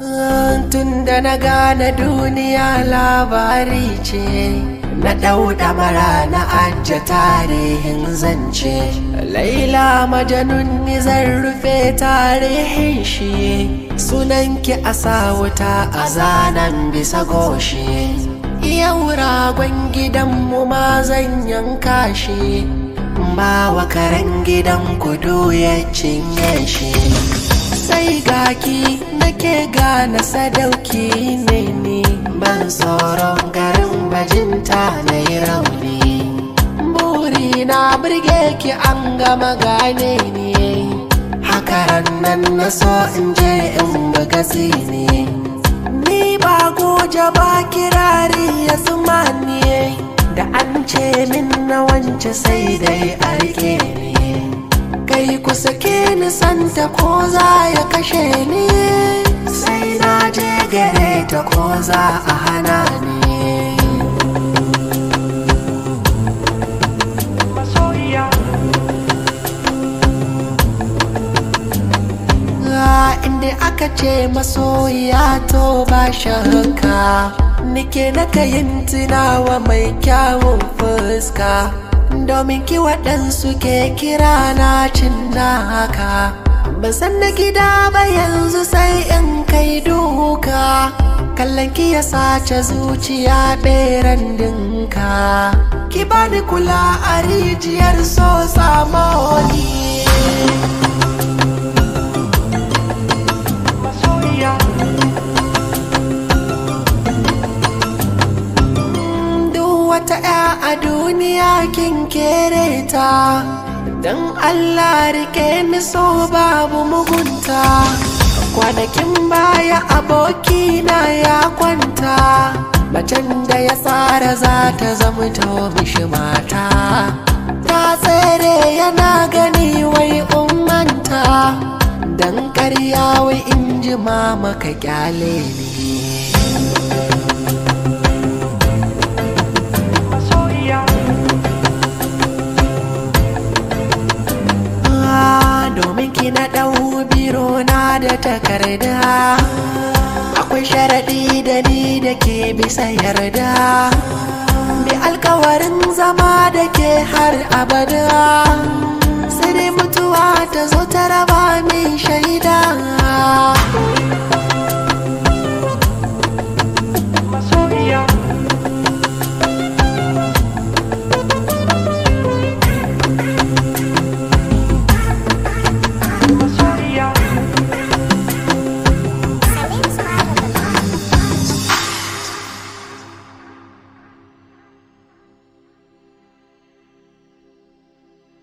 tun da na gane duniya labari ce na ɗau ɗamara na ajiye tarihin zance laila majanun ni zan rufe tarihin shi sunanki a sa wuta a zanen bisa goshi yau ragon gidanmu ma zan yanka shi ba wa karen gidan kudu ya cinye shi sai gaki nake gane sadauki ne ni ban tsoron garin bajinta na yi rauni buri na birge ki an gama gane ni hakaran nan na so in je in buga ne ni ba goja ba kirari ya zuma ne da an ce min na wance sai dai a rike ni kai ku sake ni santa ko za ya kashe ni sai na je gare ta ko za a hana ni inda aka ce masoya to ba shakka nike na kayin tunawa mai kyawun fuska domin ki waɗansu ke kira na cin haka ban san na gida ba yanzu sai in kai duka kallon ki ya sace zuciya ɓeran dinka ki bani kula a rijiyar so samoni wata 'ya a duniya kin kere ta don Allah rike ni so babu mugunta kwanakin baya abokina ya kwanta macen da ya tsara za ta zamto mishi mata ta tsere yana gani wai ummanta don karya wai in ji mama ka kyale ni domin ki na ɗau biro na da takarda akwai sharaɗi da ni da ke bisa yarda bi alkawarin zama da ke har abada sai dai mutuwa ta zo ta raba min shai